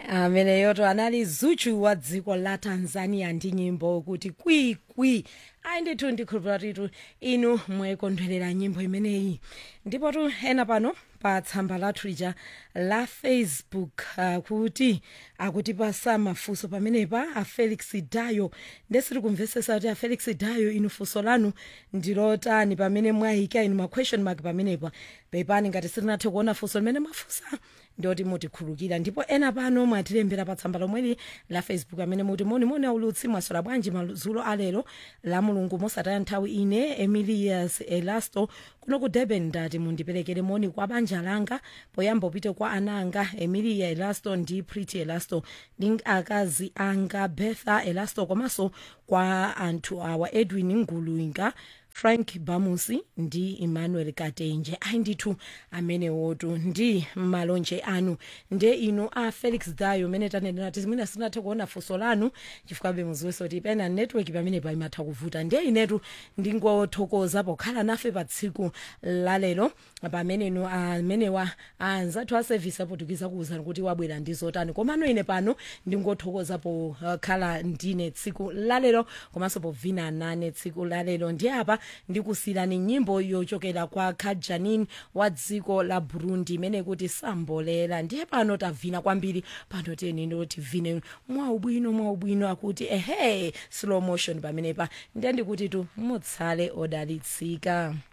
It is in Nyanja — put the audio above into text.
ameneyoto anali zuchu wa dziko la tanzania ndi nyimbo kuti kwikwi ayi ndithu ndikhulupira titu inu mwayikondwerera nyimbo imeneyi ndipo tu ena pano pa tsamba lathu lija la facebook uh, kuti akutipasa mafunso pamenepa a felix dayo ndesiri kumvesesa kuti a felix dayo inu funso lanu ndilotani pamene mwayika inu ma question mark pamenepa pepani ngati sitinathe kuona funso limene mwafunsa ndoti mutikhulukira ndipo ena pano mwatilembera pa tsamba lomweli la facebook amene muti monimoni aulutsi mwasola bwanji madzulo alero la mulungu mosataya nthawi ine emilias elasto kuno ku durban ndati mundiperekere moni kwa banja langa poyamba upite kwa ananga emilia elasto ndi pretty elasto ndi akazi anga betha elasto komanso kwa anthu awa edwin nguluinga frank bamusi ndi emmanuel katenje ayi ndithu amenewotu ndi malonje anu nde inu a felix dayo mene tanenera ti mwina sinathe kuona funso lanu chifukwabe muziwenso kuti pena network pamene pa imatha kuvuta nde inetu ndingothokoza pokhala nafe pa tsiku lalero pamenenu amenewa anzathu a service apotukiza kuwuzani kuti wabwera ndi zotani komano ine pano ndingothokoza pokhala ndine tsiku lalero komanso povina nane tsiku lalero ndi apa ndikusiyirani nyimbo yochokera kwa kajanin wa dziko la burundi imene kuti sambolera ndiye pano tavina kwambiri pano tiyeni ndotivine mwaubwino mwaubwino akuti ehe slow motion pamenepa ndiye ndikuti tu mutsale odalitsika